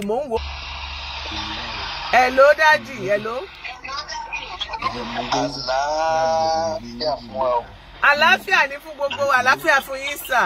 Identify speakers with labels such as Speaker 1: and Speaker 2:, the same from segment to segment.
Speaker 1: mò ń wò. hello dájì hello.
Speaker 2: àlàáfíà fún wa o.
Speaker 1: àlàáfíà ní fún gbogbo wa àlàáfíà fún yín sà.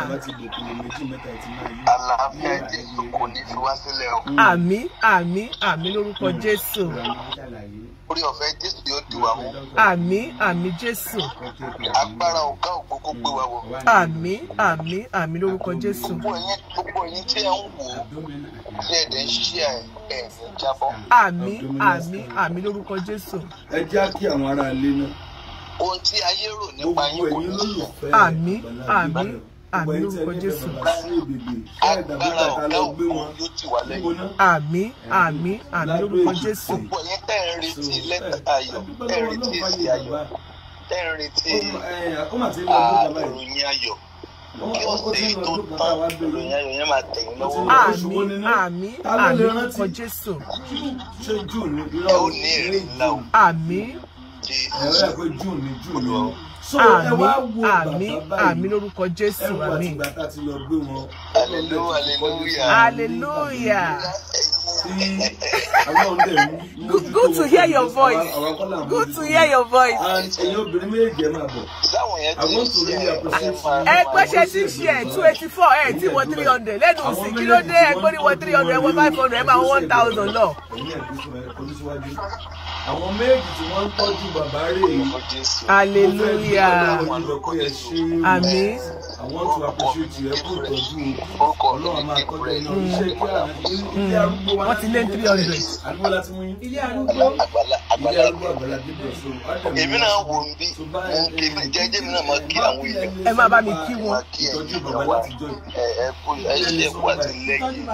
Speaker 2: àlàáfíà jésù kò ní fi wá sílẹ̀ o.
Speaker 1: àmì àmì àmì lórúkọ jésù.
Speaker 2: orí ọ̀fẹ́ jésù yóò di wa mú.
Speaker 1: àmì àmì jésù.
Speaker 2: agbára ọ̀gá ògo kó gbé wa wọ̀.
Speaker 1: àmì àmì àmì lórúkọ jésù.
Speaker 2: gbogbo ẹ̀yin gbogbo ẹ̀yin tí ẹ ń wò ó tí ẹ dẹ̀ ń ṣí ẹ̀ ẹ̀ ní jábọ́.
Speaker 1: àmì àmì àmì lórúkọ jésù.
Speaker 3: ẹ já kí àwọn ará ilé náà
Speaker 2: ohun tí ayé rò nípa
Speaker 3: gbogbo
Speaker 2: yín kò
Speaker 3: ẹ̀yin
Speaker 2: ní ṣe.
Speaker 3: olólùfẹ́
Speaker 1: Àmì, àmì, àmì lórúkọ Jésù.
Speaker 2: agbára ọ̀gá ògo yóò tì wá lẹ́yìn.
Speaker 1: àmì àmì àmì lórúkọ jésù.
Speaker 2: gbogbo ẹ̀yin tẹ́ ń retí lẹ́tà ayọ̀ tẹ́ ń retí èsì ayọ̀ tẹ́ ń retí àròyìn ayọ̀ kí ọ̀sẹ̀ yìí tó tán ìròyìn ayọ̀ yẹn máa tẹ̀yìn lọ́wọ́.
Speaker 1: àmì àmì àmì lórúkọ jésù.
Speaker 3: ṣé june ní
Speaker 2: ẹ
Speaker 3: irọ́
Speaker 2: ó ní èrè ńlá o.
Speaker 1: àmì
Speaker 3: ẹ̀rọ
Speaker 2: jésù
Speaker 3: ẹ̀ pé june ní june ní so ẹ
Speaker 1: àmì
Speaker 3: wá wo
Speaker 1: àmì
Speaker 3: bàbá
Speaker 1: àmì
Speaker 3: báyìí
Speaker 1: lórúkọ
Speaker 3: ẹ
Speaker 1: jésù
Speaker 3: wá
Speaker 1: àmì.
Speaker 3: àtìgbà tá a ti lọ gbé wọn
Speaker 2: Hallelujah, hallelujah.
Speaker 1: hallelujah.
Speaker 3: tí àwọn ọ̀dẹ̀ ń
Speaker 1: Good- good to hear your voice.
Speaker 3: àwọn kọ́là ń
Speaker 1: good to
Speaker 3: mójútó.
Speaker 1: hear your voice.
Speaker 3: and ẹ̀yin obìnrin méjèèjì ẹ máa bọ̀
Speaker 2: sáwọn yẹn ti
Speaker 3: I want to
Speaker 2: ṣe
Speaker 3: really
Speaker 2: ẹ
Speaker 3: appreciate
Speaker 2: máa-
Speaker 3: you.
Speaker 1: ẹ pẹ́ṣẹ́ tí ń ṣe ẹ̀ two eighty four ẹ̀ tí wọ́n three hundred lẹ́nu sí kí ló dé ẹgbẹ́ ní wọ́n three hundred wọ́n five hundred ẹ̀ máa wọ́n one thousand lọ.
Speaker 3: ẹ̀yin ẹ̀kú sọ ẹ̀ kọjú síwájú àwọn méjì tí wọ́n ń tọ́jú bàbá rè é
Speaker 2: Orúkọ Jésù.
Speaker 1: hallelujah àmì
Speaker 3: I want to appreciate you ẹ kú ìtọ́jú
Speaker 2: Orúkọ mi
Speaker 3: ọlọ́run
Speaker 2: ni
Speaker 3: máa kọ́jú
Speaker 2: Gabriel.
Speaker 3: iná iṣẹ́ kí àwọn ilé arúgbó wa
Speaker 1: wọ́n ti lé three hundred.
Speaker 3: àdúgbò láti mú yín ilé
Speaker 2: Àgbàlá
Speaker 3: ilé
Speaker 2: àgbàlá
Speaker 3: arúgbó àgbàlá gbígbó so ọ̀dẹ̀
Speaker 2: èmi náà wò ń bí mo ń ké mi jẹ́jẹ́ mi náà máa kí àwọn èèyàn
Speaker 1: ẹ máa bá mi kí wọn.
Speaker 2: máa kí
Speaker 3: ìtọ́jú
Speaker 2: ẹ̀yin
Speaker 3: bàbá
Speaker 2: èèyàn wa
Speaker 3: láti jọ yìí.
Speaker 2: ẹ ẹ kú ẹ ṣe ẹ kú àtìlẹ́yìn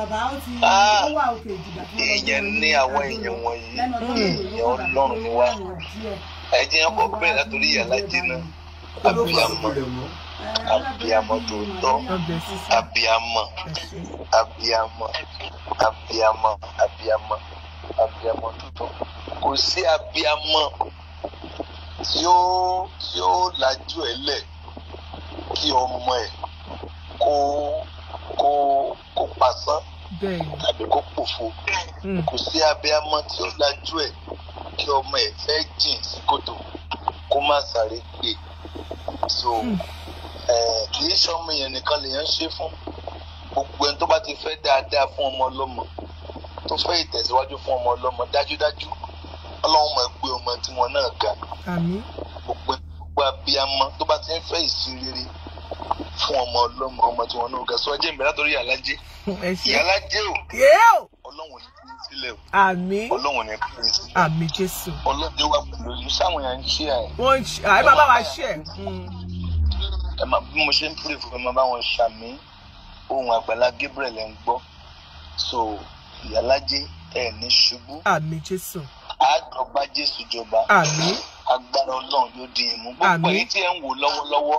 Speaker 2: èèyàn ní àwọn èèyàn wọ̀nyí èèyàn ọlọ́run ni wá ẹ jẹ́ ọkọ̀ bẹ́ẹ̀ látòrí ìyàlájẹ náà abiyamọ abiyamọ tòótọ́
Speaker 1: God bless you sir.
Speaker 2: abiyamọ
Speaker 1: Ẹ ṣé.
Speaker 2: abiyamọ abiyamọ abiyamọ abiyamọ tuntun kò sí abiyamọ tí ó tí ó lajú ẹ lẹ kí ọmọ ẹ kó kó kó pasán
Speaker 1: bẹ́ẹ̀ni
Speaker 2: tàbí kó pòfo
Speaker 1: Mm.
Speaker 2: kò sí abiyamọ tí ó lajú ẹ kí ọmọ ẹ fẹ́ jìn sí kòtò kó má sáré gbé so ẹ kì í ṣọmọ yẹn nìkan lèèyàn ṣe fún gbogbo ẹni tó bá ti fẹ́ dáadáa fún ọmọ ọlọ́mọ tó fẹ́ ìtẹ̀síwájú fún ọmọ ọlọ́mọ dájúdájú ọlọ́run máa gbé ọmọ tiwọn náà ga
Speaker 1: àmì
Speaker 2: gbogbo gbogbo abiyamọ tó bá ti ń fẹ́ ìṣirere fún ọmọ ọlọ́mọ ọmọ tiwọn náà ga sọ ẹjẹ ìbẹ̀rẹ̀ látọ̀rí ìyálájé
Speaker 1: ẹ ṣé.
Speaker 2: ìyálájé o
Speaker 1: yéèó
Speaker 2: ọlọ́run ní kí n sílẹ̀ o
Speaker 1: àmì
Speaker 2: ọlọ́run ní kí n sílẹ̀
Speaker 1: àmì jésù.
Speaker 2: ọlọ́dẹ wà pẹ̀lú yìí sáwọn yẹn ń ṣe ẹ̀
Speaker 1: wọ́n ń ṣe àyè bàbá wa ṣe ẹ̀.
Speaker 2: ẹ máa bí mo ṣe ń pèrè fún ẹ máa bá wọn ṣàmì ohun àgbàlá Gabriel ẹ̀ ń gbọ́ so ìyálájé ẹ̀ ní ṣubú
Speaker 1: àmì jésù.
Speaker 2: àjọba Jésù jọba
Speaker 1: àmì
Speaker 2: agbára Ọlọ́run yóò di ìmú gbogbo
Speaker 1: Àmín.
Speaker 2: èyí tí ẹ ń wò lọ́wọ́lọ́wọ́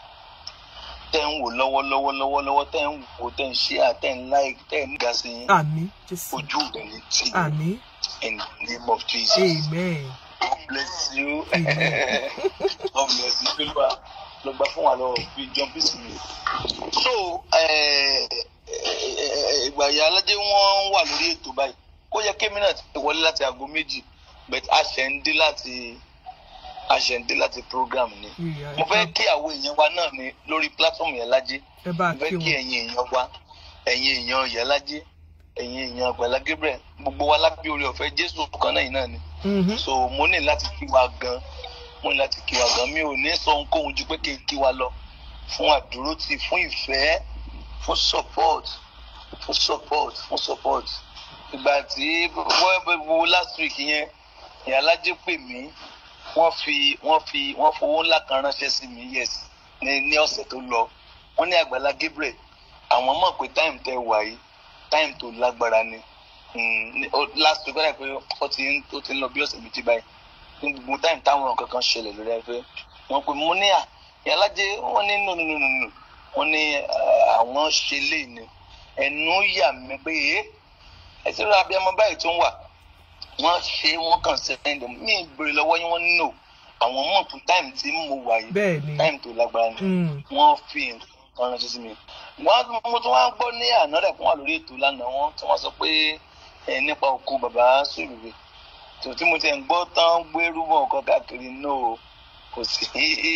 Speaker 2: tẹ́ ń wò lọ́wọ́lọ́wọ́ lọ́wọ́lọ́wọ́ tẹ́ ń wò tẹ́ ń ṣe à tẹ́ ń like tẹ́ ń ga sí yín
Speaker 1: àmì jésù.
Speaker 2: ojú rẹ̀ ní tì
Speaker 1: àmì
Speaker 2: in the name of Jesus
Speaker 1: amen.
Speaker 2: God bless you
Speaker 1: Amen.
Speaker 2: God bless you ló bá ló gbà fún wa lọ́wọ́ fi John peace mi. so eh, eh, ìgbà ìyá aládé wọn wà lórí ètò báyìí kó yẹ kémi náà ti wọlé láti aago méjì but a ṣẹ̀ ń dé láti a ṣẹ̀ ń dé láti program ni
Speaker 1: Ìyá,
Speaker 2: mo fẹ́ kí àwọn èèyàn wa náà ní lórí platform yẹn lájé
Speaker 1: ẹ bá
Speaker 2: mo fẹ́
Speaker 1: kí
Speaker 2: kí
Speaker 1: wọn.
Speaker 2: ẹ̀yin èèyàn wa ẹ̀yin èèyàn yẹn lájé ẹ̀yin èèyàn Àgbàlá Gabriel gbogbo wa lábẹ́ orí ọ̀fẹ́ Jésù kan náà yìí náà ni
Speaker 1: Mhm.
Speaker 2: so mo ní láti kí wa gan mo ní láti kí wa gan mi ò ní sọ ohunkóhun ju pé kí n kí wa lọ fún àdúrótì fún ìfẹ́ fún support fún support fún support ìgbà tí wọ́n wo last week yẹn ìyá alájẹ pè mí wọ́n fi wọ́n fi wọ́n fowó ńlá kan ránṣẹ́ sí mi yes ní ní ọ̀sẹ̀ tó lọ wọ́n ní Àgbàlá Gabriel àwọn mọ̀ pé time tẹ wà yìí time tó lágbára ni Mm, ní- ó- last week wọ́n dà pé ó ti ń ó ti ń lọ bí ọ̀sẹ̀ méjì báyìí ní gbogbo time táwọn nǹkan kan ṣẹlẹ̀ lórí ẹgbẹ́ wọn pé mo ní à ìyálájẹ wọn ní no no no no no wọn ní ah, àwọn ṣe lé ní ẹnu yà mí pé ẹ ẹ ti rà abiyamọ báyìí tó ń wà wọn ṣe wọn kàn sẹ́yìn mí ìbèrè lọ́wọ́ yín wọ́n ní no àwọn mọ̀ fún time tí mo wà yìí
Speaker 1: bẹ́ẹ̀ ni.
Speaker 2: time tó lágbára ni
Speaker 1: Mm.
Speaker 2: wọ́n fi nǹkan ránṣẹ́ sí mi wọ́n mo tún wá ń gbọ́ ní àná rẹ̀ fún wa lórí ètò lánàá wọn tí wọ́n sọ pé ẹ nípa òkú bàbá sùlùwé tó tí mo ti ń gbọ́ tán gbérú mọ́ ọ̀kan káàkiri náà o kò sí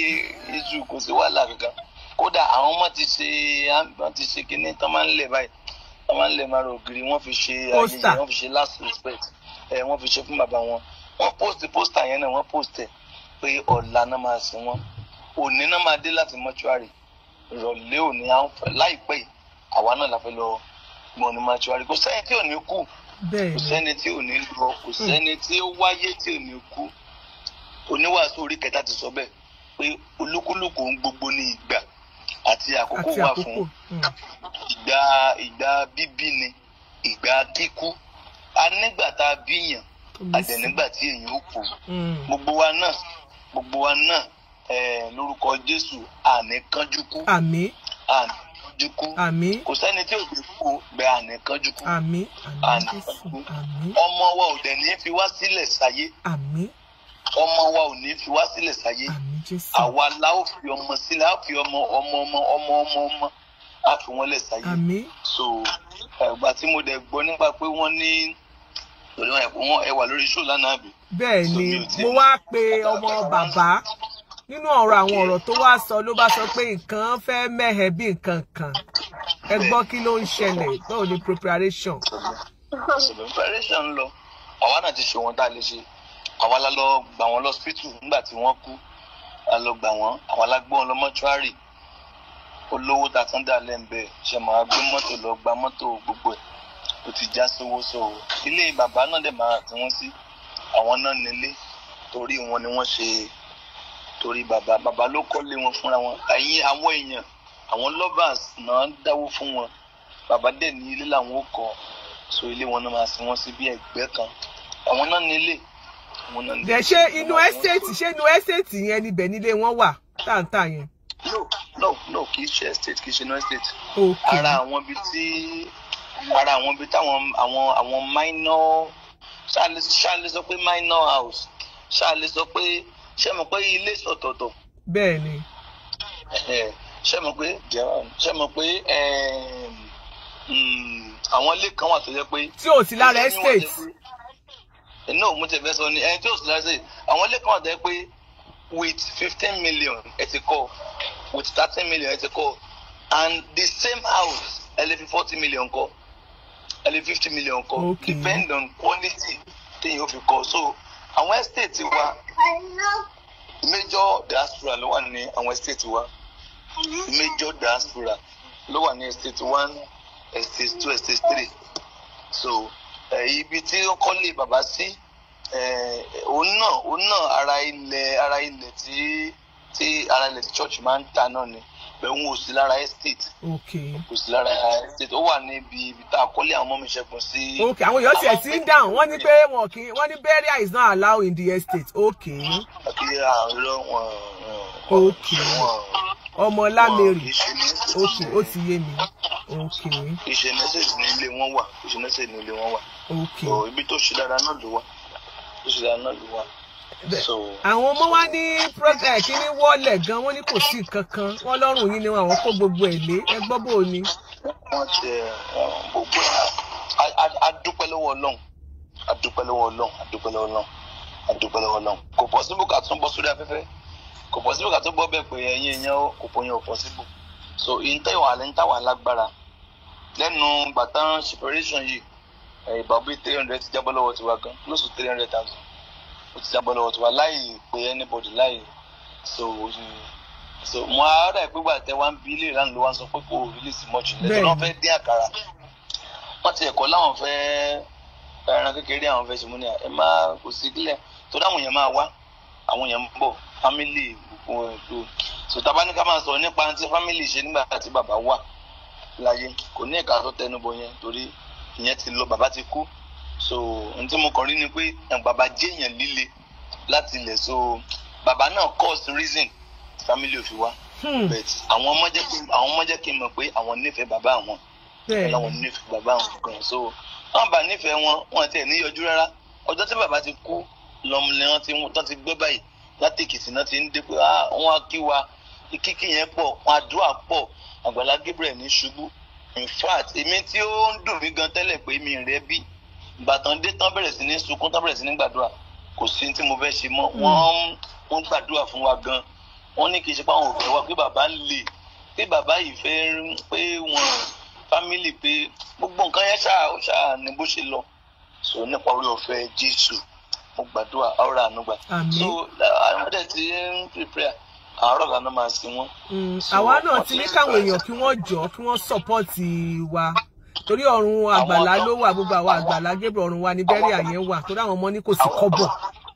Speaker 2: iṣu kò sí wàhálà kankan kódà àwọn ọmọ ti ṣe wọ́n ti ṣe kinní tán máa ń lẹ̀ báyìí tán máa ń lẹ̀ máa rògiri wọ́n fi ṣe
Speaker 1: Pósítà.
Speaker 2: ayẹyẹ wọ́n fi ṣe last respect ẹ wọ́n fi ṣe fún bàbá wọn wọ́n post pósítà yẹn náà wọ́n post ẹ̀ pé ọ̀la náà máa sìn wọ́n òní náà máa dé láti mọ́ṣúárì ìrọ̀lẹ́ òní à ń fẹ́ láìpẹ́ yìí àwa náà la fẹ́ lọ gbọ́n ní mọ́ṣúárì kò sẹ́yìn tí ò ní kú
Speaker 1: bẹ́ẹ̀
Speaker 2: kò
Speaker 1: ni
Speaker 2: sẹ́ni tí ò ní lọ kò sẹ́ni tí ó wáyé tí ò ní kú oníwàásù orí kẹta ti sọ bẹ́ẹ̀ pé olúkúlùkù ń gbogbo ní ìgbà àti àkókò
Speaker 1: àti
Speaker 2: wà
Speaker 1: àkókò
Speaker 2: fún
Speaker 1: Mm.
Speaker 2: ìgbà ìgbà bíbí ni ìgbà kíkú a nígbà tá a bíyàn
Speaker 1: Omi
Speaker 2: a
Speaker 1: sí.
Speaker 2: dẹ̀ nígbà tí èèyàn ó kú
Speaker 1: Mm.
Speaker 2: gbogbo wa náà gbogbo wa náà eh, lórúkọ Jésù àní kánjú kú
Speaker 1: àmì
Speaker 2: àní kánjú kú
Speaker 1: àmì
Speaker 2: kò sẹ́ni tí ò ní kú bẹ́ẹ̀ àní kánjú kú
Speaker 1: àmì àmì
Speaker 2: Àní
Speaker 1: jésù
Speaker 2: kánjú.
Speaker 1: àmì
Speaker 2: ọmọ wa ò dẹ̀ ní fi wá sílẹ̀ sáyé
Speaker 1: àmì
Speaker 2: ọmọ wa ò ní fi wá sílẹ̀ sáyé
Speaker 1: àmì jésù
Speaker 2: àwa la ó fi ọmọ sílẹ̀ á fi ọmọ ọmọ ọmọ ọmọ ọmọ ọmọ á fi wọ́n lẹ̀ sáyé
Speaker 1: àmì
Speaker 2: so ẹgbà tí mo dẹ̀ gbọ́ nípa pé wọ́n ní torí wọn ẹ̀kọ́ wọn ẹ wà lórí show lánàá àbí
Speaker 1: bẹ́ẹ̀
Speaker 2: So,
Speaker 1: ni
Speaker 2: mi ò tí-
Speaker 1: mo wá pe ọmọ bàbá nínú ọ̀rọ̀ àwọn ọ̀rọ̀ tó wá sọ ló bá sọ pé nǹkan fẹ́ mẹ́hẹ̀ bí nǹkan kan ẹ gbọ́ kí ló ń ṣẹlẹ̀ báwo ni preparation
Speaker 2: preparation ń lọ àwa náà ti ṣe wọn tá a lè ṣe àwa la lọ gbà wọn lọ hospital nígbà tí wọ́n kú a lọ gbà wọn àwa la gbé wọn lọ mọ́ṣúárì olówó ta tán dà lẹ́ǹbẹ̀ ṣe máa gbé mọ́tò lọ gba mọ́tò gbogbo ẹ̀ ó ti já sówó sọ ilé bàbá náà dẹ̀ máa tí wọ́n sí àwọn náà nílé torí wọn ni wọ́n ṣe torí bàbá bàbá ló kọ́lé wọn fúnra wọn ẹ̀yin àwọn èèyàn àwọn lovers náà dáwó fún wọn bàbá dẹ̀ ní ilé làwọn ó kọ́ so ilé wọn náà máa sin wọn sí bí ẹgbẹ́ kan àwọn náà nílé àwọn náà nílé.
Speaker 1: dẹ̀ ṣé inú ẹ́stéètì ṣé inú ẹ́stéètì yẹn níbẹ̀ nílé wọn wà táǹtà yẹn
Speaker 2: no no no kì í ṣe estate kì í ṣe no estate
Speaker 1: ok
Speaker 2: ara àwọn ibi tí ara àwọn ibi táwọn àwọn àwọn minor ṣáàlì ṣáàlì sọ pé minor house ṣáàlì sọ pé ṣé mo pé ilé sọ̀tọ̀tọ̀
Speaker 1: bẹ́ẹ̀ ni
Speaker 2: ẹ̀hẹ̀, ṣé mo pé ṣé mo pé ẹ̀m, mm, àwọn ilé kan wà tó jẹ́ pé
Speaker 1: tí ò sí lára
Speaker 2: Ilé ni wọ́n
Speaker 1: estate
Speaker 2: jẹ́ pé- no mo ti fẹ́ sọ ni ẹni tí ò sí lára estate àwọn ilé kan wà tó jẹ́ pé with fifteen million ẹ ti kọ́ with thirteen million ẹ ti kọ́ and the same house ẹ lè fi forty million kọ́ ẹ lè fifty million kọ́
Speaker 1: Okay.
Speaker 2: depend on quality téèyàn ó fi kọ́ so àwọn estate wa major diaspora ló wà ní àwọn estate wa major diaspora ló wà ní estate one estate two estate three so eh, ibi tí ó kọ́lé bàbá sí eh, òun náà òun náà ara ilẹ̀ ara ilẹ̀ tí tí ara ilẹ̀ tí church máa ń ta náà ni bẹ́ẹ̀ òun ò sí lára estate
Speaker 1: ok
Speaker 2: kò sí lára estate ó wà níbi ibi tá a kọ́lé àwọn ọmọ mi ṣẹ́gun sí.
Speaker 1: ok àwọn èèyàn tiẹ̀ ti ń dáhùn wọ́n ní pé wọn kì í wọ́n ní burial is not allowed in the estate ok
Speaker 2: àbí àárọ̀ wọn.
Speaker 1: Okay.
Speaker 2: wọn
Speaker 1: ọmọ
Speaker 2: wọn kì
Speaker 1: lámẹrì
Speaker 2: í ṣe ní
Speaker 1: ok ó ti yé mi ok
Speaker 2: kì í ṣe mẹ́sẹ̀gì ní ilé wọn wà kì í ṣe mẹ́sẹ̀gì ní ilé wọn wà.
Speaker 1: ok
Speaker 2: so ibi tó ṣe dáadáa náà ló wà tó ṣe dáadáa náà ló wà.
Speaker 1: Bẹ́ẹ̀.
Speaker 2: so
Speaker 1: àwọn ọmọ wa ní project kíní wọlé gan wọ́n ní kò sí nǹkan kan wọ́n lọ́rùn yín ni àwọn kó gbogbo ẹ̀ lé ẹ gbọ́ bó o ní.
Speaker 2: wọ́n ti ẹ̀ gbogbo a- a- a dúpẹ́ lọ́wọ́ ọlọ́run a dúpẹ́ lọ́wọ́ ọlọ́run a dúpẹ́ lọ́wọ́ ọlọ́run a dúpẹ́ lọ́wọ́ ọlọ́run kò possible ká tún bọ́ sórí afẹ́fẹ́ kò possible ká tún bọ́ bẹ́ẹ̀ pé ẹ̀yin èèyàn ó kò pọ̀ yẹn ò possible so ìntẹ́ ìwà alẹ́ ń tàwa lágbára lẹ́nu gbàtàn separation yìí ẹ̀ ìbàbí three hundred ti jábọ́ lọ́wọ́ tiwa gan close to three hundred thousand ó ti jábọ́ lọ́wọ́ tiwa láì pé anybody láì so so mo ara ìpégbà tẹ wá ń bí ilé ìlànà ló wá ń sọ pé kò release much lẹ́tọ́ náà fẹ́ dín àkàrà wọ́n ti ẹ̀kọ́ láwọn fẹ́ ẹran kékeré àwọn fẹ́ ṣe mú ní à ẹ máa kò sí kílẹ̀ tó dáwọn èèyàn máa wá àwọn èèyàn ń bọ̀ family gbogbo ẹ̀ tó so tá a bá ní ká máa sọ nípa tí family ṣe nígbà tí bàbá wà láyé kò ní ẹ̀ka tó tẹnubọ yẹn torí ìyẹn ti lọ bàbá ti kú so ohun tí mo kàn rí ni pé ẹ̀, bàbá jẹ́ èèyàn líle láti ilẹ̀ so bàbá náà cause reason family ò fi wá
Speaker 1: Hmm,
Speaker 2: but àwọn ọmọ jẹ́ kí àwọn ọmọ jẹ́ kí n mọ̀ pé àwọn nífẹ̀ẹ́ bàbá àwọn
Speaker 1: bẹ́ẹ̀
Speaker 2: láwọn
Speaker 1: ni
Speaker 2: nífẹ̀ẹ́ bàbá àwọn gan so wọn bá nífẹ̀ẹ́ wọn wọn tiẹ̀ níyọjú rárá ọjọ́ tí bàbá ti kú lọ́mọ ni wọ́n ti tán ti gbé báyìí láti èkìtì náà ti ń dé pé ah wọn á kí wa kíkí yẹn pọ̀ wọn àdúrà pọ̀ àgbàlá Gabriel ní ṣubú in fact èmi tí ó ń dùn mí gan tẹ́lẹ̀ pé mi rẹ́ bí ìgbà tán dé tán bẹ̀rẹ̀ sí ní sunkún tán bẹ̀rẹ̀ sí ní gbàdúrà kò sí tí mo fẹ́ ṣe mọ́ wọ́n wọ́n gbàdúrà fún wa gan wọ́n ní kì í ṣe pé àwọn òfin wa pé bàbá ń lè pé bàbá yìí fẹ́ pé wọ́n fámìlì pé gbogbo nǹkan yẹn ṣáà ó ṣáà ní bó ṣe lọ so nípa orí ọ̀fẹ́ jésù mo gbàdúrà ọ̀rọ̀ ànúgbà
Speaker 1: Àmín.
Speaker 2: so àwọn ọ̀dẹ̀ tí ń prepare àárọ̀ lànà máa sin wọn.
Speaker 1: Mm,
Speaker 2: So,
Speaker 1: àwa náà
Speaker 2: wọ́n
Speaker 1: ti
Speaker 2: ti
Speaker 1: ní
Speaker 2: ń
Speaker 1: káwọn
Speaker 2: sọ
Speaker 1: èèyàn
Speaker 2: ẹ̀sẹ̀.
Speaker 1: kí wọ́n jọ kí wọ́n sọ́pọ́ọ̀tì wa torí ọ̀run àgbàlá
Speaker 2: tó-
Speaker 1: ló wà gbogbo àwọn
Speaker 2: àwọn-
Speaker 1: àgbàlá gébè ọ̀run wa ní bẹ́rẹ̀ àyẹn wà torí àwọn ọmọ ní kò sí kọ́bọ̀.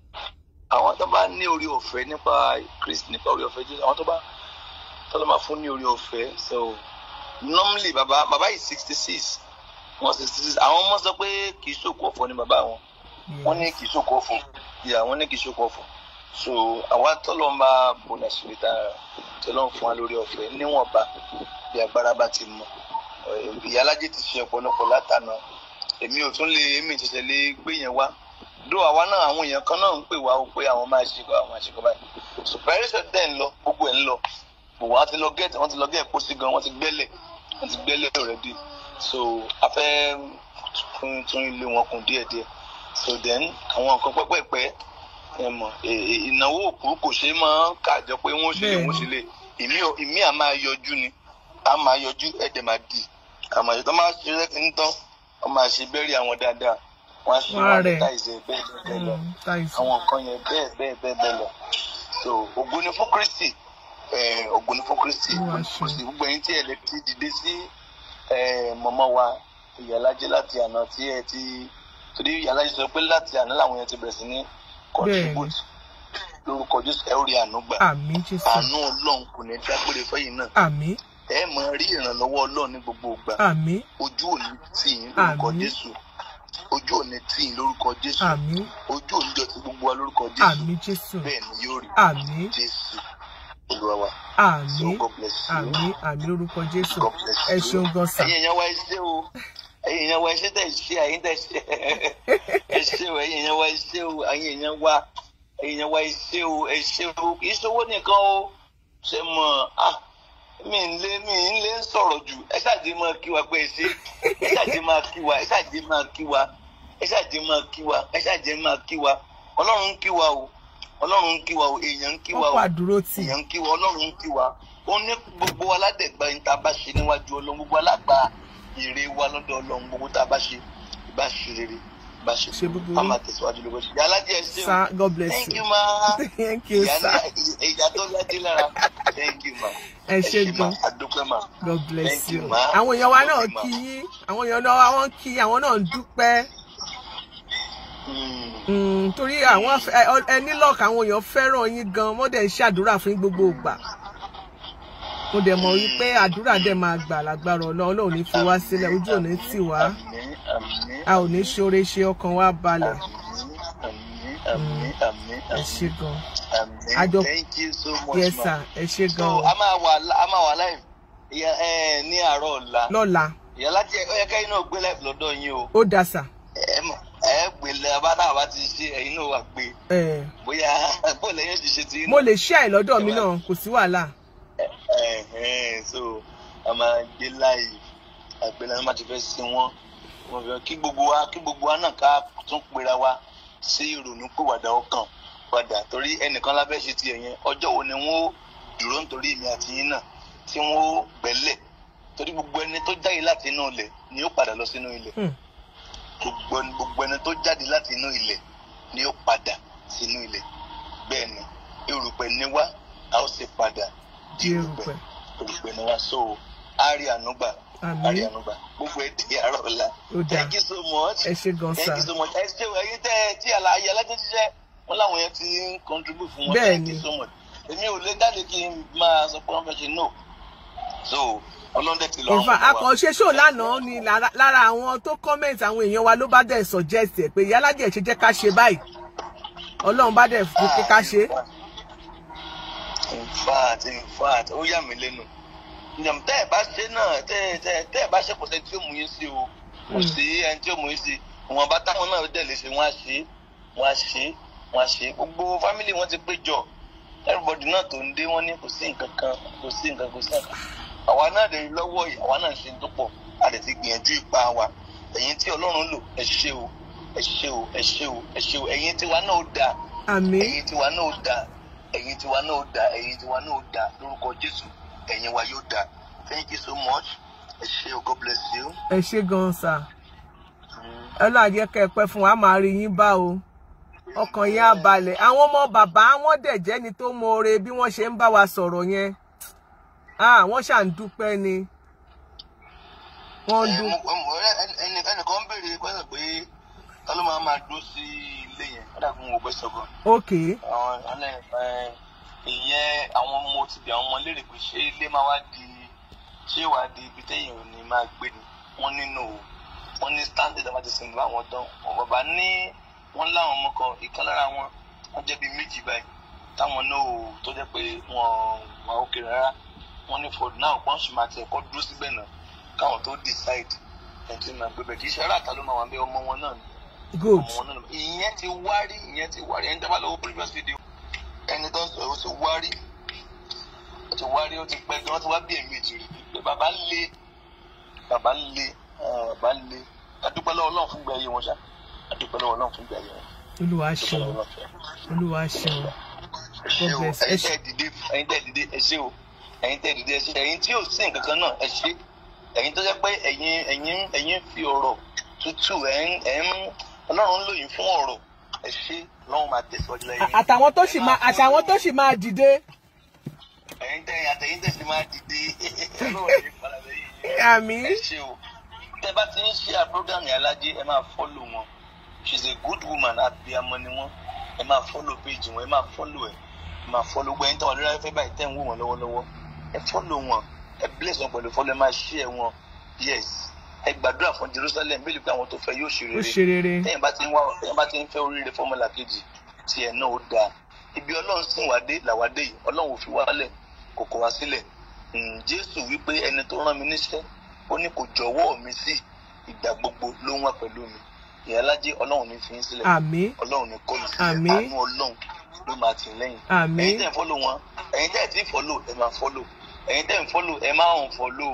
Speaker 2: àwọn tó bá ní orí ọ̀fẹ́ nípa kristi nípa orí ọ̀fẹ́ jésù àwọn tó bá tó lọ́ máa fún ní orí ọ̀fẹ́ so normally bàbá bàbá yìí sixty six wọn sixty six àwọn ọmọ sọ pé kì í ṣòkò ọ̀fọ̀ ni bàbá wọn wọ́n ní kì í ṣòkò ọ̀fọ̀ ìyá wọn ní kì í ṣòkò ọ̀fọ̀ so àwa tọ́lọ́ ń bá bọ̀nà sílẹ̀ tá tọ́lọ́ ń fún wa lórí ọ̀fẹ́ níwọ̀nba bí agbára bá ti mọ ìyálájẹ ti ṣe ọ̀pọ̀lọpọ̀ látànà èmi ò tún lè èmi ìṣẹ̀ṣẹ̀ lè gbé yẹn wá dó àwa náà àwọn èèyàn kan náà ń pè wá o pé àwọn máa ṣe kọ àwọn àṣekọ báyìí supervision dẹ̀ ń lọ gbogbo ẹ̀ ń lọ gbogbo wọn ti lọ gẹ́ẹ̀tì wọn ti lọ gẹ́ẹ̀ pósí gan wọn ti gbẹ́lẹ̀ wọn ti gbẹ́lẹ̀ already so a fẹ́ tún tún ilé wọn kùn díẹ̀díẹ̀ so then àwọn nǹkan pẹ́pẹ́pẹ́ ẹ mọ̀ ẹ- ẹ- ìnáwó òkú kò ṣe é máa ń kàjọ pé wọ́n ṣe lè wọ́n ṣe lè ìmí ò- ìmí à máa yọjú ni a máa yọjú ẹ̀dẹ̀ máa dì àmọ́ ìtọ́ máa ṣe rẹ́ ń tán wọ́n máa ṣe bẹ́ẹ̀rì àwọn dáadáa wọ́n á ṣe
Speaker 1: Wọ́n á
Speaker 2: wọn
Speaker 1: rẹ̀.
Speaker 2: táìsẹ̀ bẹ́ẹ̀ bẹ́ẹ̀ lọ
Speaker 1: Mm, táìsì.
Speaker 2: àwọn nǹkan yẹn bẹ́ẹ̀ bẹ́ẹ̀ bẹ́ẹ̀ bẹ́ẹ̀ lọ so ògo ni fún kristi eh, ògo ni fún kristi
Speaker 1: Olúwa
Speaker 2: kò
Speaker 1: ṣeun.
Speaker 2: sí gbogbo ẹ̀yin tí ẹ lè ti dìde sí eh, mọ̀mọ́ wa ìyàlájẹ́ láti àná tí ẹ ti torí ìyàlájẹ́ sọ pé láti àná làwọn yẹn ti bẹ̀rẹ̀ sí ní contribute lórúkọ jésù ẹ ó rí àánú gbà
Speaker 1: àmì jésù
Speaker 2: àánú ọlọ́run kò ní dágbére fẹ́yìn náà
Speaker 1: àmì
Speaker 2: ẹ máa rí ìrànlọ́wọ́ ọlọ́run ní gbogbo ìgbà
Speaker 1: àmì
Speaker 2: ojú òní tì yín lórúkọ
Speaker 1: Àmín.
Speaker 2: jésù ojú òní tì yín lórúkọ jésù
Speaker 1: àmì
Speaker 2: ojú òní jọ ti gbogbo wa lórúkọ jésù
Speaker 1: àmì jésù
Speaker 2: bẹ́ẹ̀ ni yóò rí
Speaker 1: àmì
Speaker 2: jésù olúwa wa so
Speaker 1: àmì
Speaker 2: god bless you
Speaker 1: àmì àmì lórúkọ jésù
Speaker 2: god bless
Speaker 1: ẹ
Speaker 2: you
Speaker 1: ṣeun gan sà
Speaker 2: ẹ̀yin èèyàn wa ẹ ṣé o ẹ̀yin èèyàn wa ẹ ṣé tẹ̀ ṣe ẹ̀yin tẹ̀ ṣe ẹ ṣé o ẹ̀yin èèyàn wa ẹ ṣé o ẹ̀yin èèyàn wa ẹ̀yin èèyàn wa ẹ ṣé o ẹ ṣé o kì í ṣe owó nìkan o ṣe mọ̀ ah mi ń lé mi ń lé ń sọ̀rọ̀ jù ẹ ṣáàjì máa kí wa pé ẹ ṣe ẹ ṣáàjì máa kí wa ẹ ṣáàjì máa kí wa ẹ ṣáàjì máa kí wa ẹ ṣáàjì máa kí wa ọlọ́run ń kí wa o ọlọ́run ń kí wa o èèyàn ń kí wa
Speaker 1: wọn
Speaker 2: o
Speaker 1: kó àdúró tì
Speaker 2: èèyàn ń kí wa ọlọ́run ń kí wa ó ní gbogbo aládẹ̀gbà yín tá a bá ṣe níwájú ọlọ́run gbogbo alágbà èrè wa lọ́dọ̀ ọlọ́run gbogbo tá a bá ṣe ìbá ṣe rere ìbá ṣe
Speaker 1: Ṣe
Speaker 2: búburú
Speaker 1: búburú.
Speaker 2: ká máa tẹ̀síwájú lóko ṣe ìyá alájẹ ṣe o
Speaker 1: sà god bless
Speaker 2: thank
Speaker 1: you
Speaker 2: you ma
Speaker 1: thank you
Speaker 2: ìyá
Speaker 1: sà
Speaker 2: ní ìyá tó ládé lára thank you ma
Speaker 1: ẹ ṣe
Speaker 2: ma
Speaker 1: gan
Speaker 2: àdúpẹ́ ma
Speaker 1: god bless
Speaker 2: Thank
Speaker 1: you
Speaker 2: you, ma.
Speaker 1: àwọn èèyàn wa náà
Speaker 2: Thank you, ma.
Speaker 1: kí yín àwọn èèyàn náà wọ́n kí àwọn náà ń dúpẹ́
Speaker 2: Mm.
Speaker 1: Mm, torí àwọn fẹ- ẹ ọ- ẹni lọ́ọ̀kì àwọn èèyàn fẹ́ràn yín gan wọ́n dẹ̀ ń ṣàdúrà fún yín gbogbo ìgbà mo dẹ̀ mọ̀ wípé àdúrà dẹ̀ máa gbà lágbára ọlọ́run ọlọ́run ní fi wá sílẹ̀ ojú ò ní tì wá
Speaker 2: àmín àmín
Speaker 1: a ò ní ṣoore ṣe ọkàn wa balẹ̀
Speaker 2: àmín àmín àmín
Speaker 1: ẹ ṣe gan
Speaker 2: àmín
Speaker 1: Àjọ-
Speaker 2: thank you so much
Speaker 1: yes
Speaker 2: ma.
Speaker 1: sir ẹ ṣe
Speaker 2: so
Speaker 1: gan o.
Speaker 2: a máa wà a máa wà live ìyá ẹ ní àárọ̀ ọ̀la
Speaker 1: lọ́la
Speaker 2: ìyá láti ẹ yẹ kẹ́yìn náà gbé live lọ́dọ̀ yín o
Speaker 1: ó dà sà
Speaker 2: ẹ mọ̀ ẹ gbé lẹ abáta bá ti ṣe ẹ̀yin náà wà gbé
Speaker 1: ẹ
Speaker 2: bóyá bóyá lẹ́yìn ti ṣe ti
Speaker 1: mo lè ṣe àìlọ́dọ̀ mi náà kò sí wàhálà
Speaker 2: Ẹ̀hẹ́n, so a máa gbé láàyè àgbẹ̀lẹ̀ máa ti fẹ́ sí wọn wọn fẹ́ kí gbogbo wa kí gbogbo wa náà ká tún pera wa sí ìrònú pìwàdà ọkàn padà torí ẹnìkan lábẹ́ ṣe tiẹ̀ yẹn ọjọ́ wo ni wọ́n ó dúró nítorí èmi àti yín náà tí wọ́n ó gbẹ́lẹ̀ torí gbogbo ẹni tó jáde láti inú ilẹ̀ ni ó padà lọ sínú ilẹ̀
Speaker 1: Hmm.
Speaker 2: gbogbo ẹni gbogbo ẹni tó jáde láti inú ilẹ̀ ni ó padà sínú ilẹ̀ bẹ́ẹ̀ ni erùpẹ̀ ni wá a ó sì padà di
Speaker 1: Di
Speaker 2: erùpẹ̀
Speaker 1: erùpẹ̀.
Speaker 2: erùpẹ̀ ni wá so a rí ànúgbà
Speaker 1: Àmín.
Speaker 2: a rí ànúgbà gbogbo ẹ di àárọ̀ ọ̀la
Speaker 1: Ó dáa.
Speaker 2: thank you so much
Speaker 1: ẹ ṣe gan
Speaker 2: thank
Speaker 1: sà
Speaker 2: you so much ẹ ṣe ẹyin tẹ ẹ tí àlàyé alájẹ ṣiṣẹ́ wọn làwọn yẹn ti ń contribute fún wọn
Speaker 1: Bẹ́ẹ̀
Speaker 2: thank
Speaker 1: ni.
Speaker 2: you so much èmi ò lè jáde kí n máa sọ pé wọn fẹ́ ṣe no so ọlọ́dẹ ti lọ
Speaker 1: ìfà akànṣe ṣó lánàá ni lára lára àwọn tó comment àwọn èèyàn wa ló bá dẹ̀ suggest ẹ̀ pé yálàjẹ̀ ṣe jẹ́ ká ṣe báyìí ọlọ́run bá dẹ̀ fi pé ká ṣe
Speaker 2: in fact in fact ó yà mí lẹ́nu ǹjẹ́ tẹ́ ẹ̀ bá ṣe náà tẹ́ ẹ tẹ́ ẹ tẹ́ ẹ bá ṣe kò sẹ́ni tí ó mú yín sí o kò
Speaker 1: Mm.
Speaker 2: sí ẹni tí ó mú yín sí ìwọ̀n bá táwọn náà dẹ̀ lè ṣe wọ́n á ṣe wọ́n á ṣe wọ́n á ṣe gbogbo fámìlì wọn ti péjọ everybody náà tó ń dé wọ́n ní kò sí nǹkan kan kò sí nǹkan kò sí nǹkan àwa náà lè rí lọ́wọ́ yìí àwa náà ń ṣe tó pọ̀ a lè ti gbìyànjú ipa wa ẹ̀yin tí ọlọ́run lò ẹ ṣe o ẹ ṣé o ẹ ṣé o ẹ ṣé o ẹ̀yin tiwa náà ó dáa
Speaker 1: àmín
Speaker 2: ẹ̀yin tiwa náà ó dáa ẹ̀yin tiwa náà ó dáa ẹ̀yin tiwa náà ó dáa lórúkọ jésù ẹ̀yin wa yóò dáa thank you so much ẹ ṣé o god bless you.
Speaker 1: ẹ ṣé gan sà
Speaker 2: Mm.
Speaker 1: ọlọ́run á jẹ́ kẹ́ ẹ pẹ́ fún wa á máa rí yín bá o ọkàn yín á balẹ̀ àwọn ọmọ bàbá wọn dẹ̀ jẹ́ni tó mọ̀ọ́re bí wọ́n ṣe ń bá wa sọ̀rọ̀ yẹn ah wọ́n ṣà ń dúpẹ́ ni wọ́n ń
Speaker 2: Ẹ,
Speaker 1: dún
Speaker 2: mo- mo- ẹ- ẹni- ẹni- ẹnìkan ń béèrè pẹ́sẹ̀ pé ta ló máa máa dúró sí ilé yẹn ó dàbí mo gbé sọ̀gàn.
Speaker 1: òkè
Speaker 2: àwọn ọ̀nà ẹ̀ ìyẹn àwọn ọmọ ti bí àwọn ọmọ léèrè pé ṣé ilé máa wá di ṣé wàá di ibi téèyàn ò ní máa gbé ni wọ́n nínú o wọ́n ní standard àwọn ti sìn bá wọn tán wọn bàbá ní wọ́n láwọn ọmọ kan ìkan lára wọn wọ́n jẹ́ bí méjì báyìí táwọn náà ò tó jẹ́ pé wọ́n wà òkè rárá wọ́n ní for now wọ́n sì máa tẹ̀ kọ́ dúró síbẹ̀ náà káwọn tó decide ẹ̀ tí máa gbé bẹ̀ kì í ṣe aráàta ló máa wà bẹ́ẹ̀ ọmọ wọn náà ni
Speaker 1: good
Speaker 2: ọmọ wọn náà ìyẹn ti wárí ìyẹn ti wárí ẹni dábàá lọ́wọ́ previous video ẹni tó ń sọ ó ti wárí ó ti wárí ó ti pẹ́ gan ó ti wá bí ẹ̀mejì rí pé bàbá le bàbá le ah, bàbá le adúpẹ́ lọ́wọ́ Ọlọ́run fún ìgbà ayé wọn ṣá adúpẹ́ lọ́wọ́ Ọlọ́run fún ìgbà ayé wọn
Speaker 1: olúwa
Speaker 2: adúpẹ́
Speaker 1: ṣeun
Speaker 2: lọ́wọ́ Ọlọ́run fún ìgbà ayé wọn
Speaker 1: olúwa ṣeun
Speaker 2: ẹ ṣé o
Speaker 1: God bless. Ẹ
Speaker 2: ẹ̀yin
Speaker 1: ṣé.
Speaker 2: tẹ́ dìde ẹ̀yin tẹ́ dìde ẹ ṣé o ẹ̀yin tẹ́ dìde ẹ ṣé ẹ̀yin tí ò sí nǹkan kan náà ẹ ṣé ẹ̀yin tó jẹ́ pé ẹ̀yin ẹ̀yin ẹ̀yin fi ọ̀rọ̀ tútù ẹ̀ ń ẹ̀ ń Ọlọ́run ń lò yín fún ọ̀rọ̀ ẹ ṣé Ọlọ́run máa tẹ̀síwájú lẹ́yìn yín.
Speaker 1: àtàwọn tó sì máa àtàwọn tó sì máa dìde
Speaker 2: ẹ̀yin tẹ́ àtẹ̀yin tẹ́ sì máa dìde Ọlọ́run ní padà lẹ́yìn yín.
Speaker 1: àmín
Speaker 2: ẹ ṣé o tẹ́ bá ti ń ṣe àpọ́gàmì alájẹ ẹ máa fọ́lò wọn she is a good woman abiyamọ ni wọn ẹ máa fọ́lò péjì wọn ẹ máa fọ́lò ẹ ẹ máa fọ́lò gbọ́ ẹ̀yin tó wà lórí afẹ́fẹ́ báyìí tẹ́ ń wò wọn lọ́wọ́lọ́wọ́ ẹ fọ́lò wọn ẹ bless wọn pẹ̀lú fọ́lò ẹ máa share wọn yes ẹ gbàdúrà fún Jerusalem bí lè pé àwọn tó fẹ́ yóò ṣe
Speaker 1: ó
Speaker 2: rere
Speaker 1: ṣe rere
Speaker 2: tẹ́yìn bá ti ń wá tẹ́yìn bá ti ń fẹ́ oríire fọ́mọ́là kejì tiẹ̀ náà ó dáa ibi ọlọ́run sìn wá dé làwa dé yìí ọlọ́run ò fi wá lẹ̀ kò kọ̀ wá sílẹ̀ Mm, jésù wípé ẹni tó rán mi níṣẹ́ ó ní kò jọ̀wọ́ mi sí ìgbà gbogbo ló ń wà pẹ̀lú mi ìyálájé ọlọ́run ní fi ń sílẹ̀
Speaker 1: àmín
Speaker 2: ọlọ́run ní kọ́ mi sílẹ̀
Speaker 1: Àmín.
Speaker 2: àánú ọlọ́run ló máa tì í lẹ́yìn
Speaker 1: àmín
Speaker 2: ẹ̀yin tẹ́ ń fọ́lò wọn ẹ̀yin tẹ́ ẹ̀ tí ń fọ́lò ẹ̀ máa fọ́lò ẹ̀yin tẹ́ ń fọ́lò ẹ̀ máa ń fọ́lò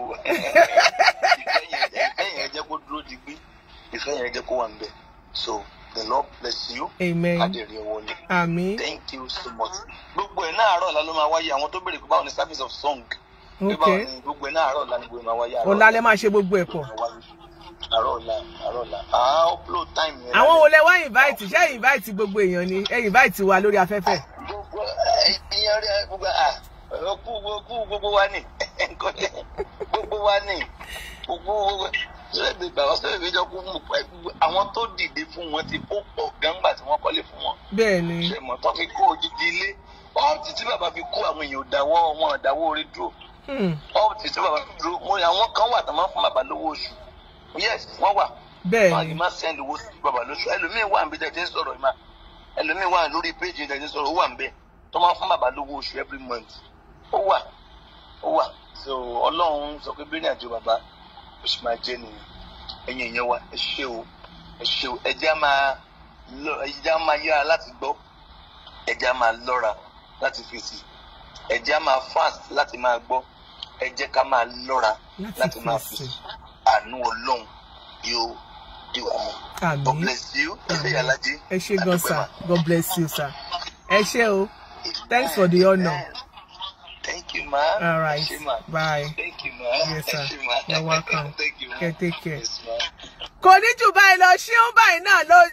Speaker 2: ìfẹ́ yẹn ìfẹ́ yẹn jẹ́ kó dúró digbí ìfẹ́ yẹn jẹ́ kó wà ń bẹ̀ so the lord bless you
Speaker 1: amen
Speaker 2: adèrè wọlé
Speaker 1: àmín
Speaker 2: thank you so much gbogbo ẹ̀ náà àárọ̀ ọ̀la ló máa wáyé àwọn tó béèrè pé báwo ni service of song pé
Speaker 1: ok
Speaker 2: báwo ni gbogbo ẹ̀ náà àárọ̀ ọ̀la ni gbogbo ẹ̀ máa wáyé àárọ̀
Speaker 1: ọ̀la lẹ máa ṣe gbogbo ẹ̀ pọ̀
Speaker 2: àárọ̀ ọ̀la àárọ̀ ọ̀la àá upload time yẹn
Speaker 1: àwọn
Speaker 2: lálẹ́.
Speaker 1: wo lẹ wá invite ṣé invite gbogbo èèyàn ni ẹ invite wa lórí afẹ́fẹ́
Speaker 2: gbogbo ẹyìn rẹ gbogbo à kú gbogbo gbogbo wa ni nǹkan tẹ gbogbo wa ni gbogbo sọlẹ́bí bàbá sọlẹ́bí jọ kú mú pẹ́ gbogbo àwọn tó dìde fún wọn ti kó pọ̀ gángbà tí wọ́n kọ́lé fún wọn
Speaker 1: bẹ́ẹ̀ ni
Speaker 2: ṣe mọ̀ tó fi kó odidi ilé ọ́ọ̀tì tí bàbá fi kó àwọn èèyàn ò dáwọ́ wọn ò dáwọ́ orí dúró
Speaker 1: Hmm,
Speaker 2: ọ́ọ̀tì tí bàbá fi dúró mo àwọn kan wà tó máa ń fún bàbá lówó oṣù yes wọ́n wà
Speaker 1: bẹ́ẹ̀
Speaker 2: wọn
Speaker 1: ni
Speaker 2: yìí máa send owó sí bàbá lóṣù ẹlòmíì wà níbi tẹ̀ tí ń sọ̀rọ̀ yìí máa ẹlòmíì wà lórí péjì tẹ̀ tí ń sọ̀rọ̀ ó wà ń bẹ̀ tó máa fún bàbá lówó oṣù every month ó wà ó wà so ọlọ́run sọ pé bí ní àjọ bàbá ó sì máa jẹ́ nìyẹn ẹ̀yin èèyàn wa ẹ ṣé o ẹ ṣé o ẹ jẹ́ á máa lọ ẹ jẹ́ á máa yára láti gbọ́ ẹ jẹ́ á máa lọ́ra láti fèsì ẹ jẹ́ á máa fast láti máa gbọ́ ẹ jẹ́ ká máa lọ́ra
Speaker 1: Láti
Speaker 2: láti máa
Speaker 1: fèsì.
Speaker 2: fèsì àánú ọlọ́run yóò dì wá mọ́. God
Speaker 1: àmín
Speaker 2: bless you. Ẹ ṣé Yàlájí.
Speaker 1: ẹ ṣé gan
Speaker 2: Adúpẹ́
Speaker 1: sir
Speaker 2: mà.
Speaker 1: god bless you sir ẹ ṣé o Thanks for the honor.
Speaker 2: Amen. Thank you, ma.
Speaker 1: all right
Speaker 2: Ẹ ṣé, ma.
Speaker 1: bye
Speaker 2: Thank you, ma.
Speaker 1: yes
Speaker 2: Ẹ
Speaker 1: sir
Speaker 2: ṣé, ma.
Speaker 1: you're welcome
Speaker 2: Thank you, ma.
Speaker 1: okay take care.
Speaker 2: Yes, ma.
Speaker 1: kò ní jù báyìí lọ ṣíún báyìí náà ló